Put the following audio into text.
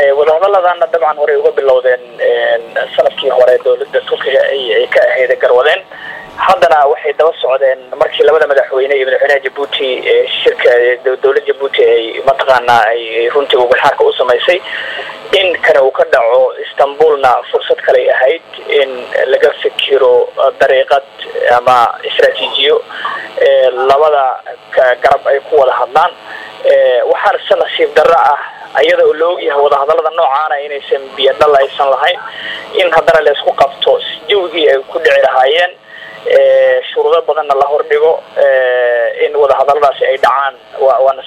wadahadaladana dabcan horey uga bilowdeen sanadkii hore dowladda turkiga ay ka ahayd garwadeen haddana waxay daba socdeen markii labada madaxweyne iyo madaxweynaha jabuuti shirka dowladda jabuuti ay mataqaanaa ay runtii ugaxaarka u samaysay in kane uu ka dhaco istanbulna fursad kaley ahayd in laga fikiro dariiqad ama istraatiijiyo labada garab ay ku wada hadlaan waxaana se nasiib darro ah iyada oo la ogyahay wadahadalada noocaana inaysan biyadhal aysan lahayn in haddana laysku qabto jawgii ay ku dhici lahaayeen shuruudo badanna la hordhigo in wadahadaladaasi ay dhacaan waa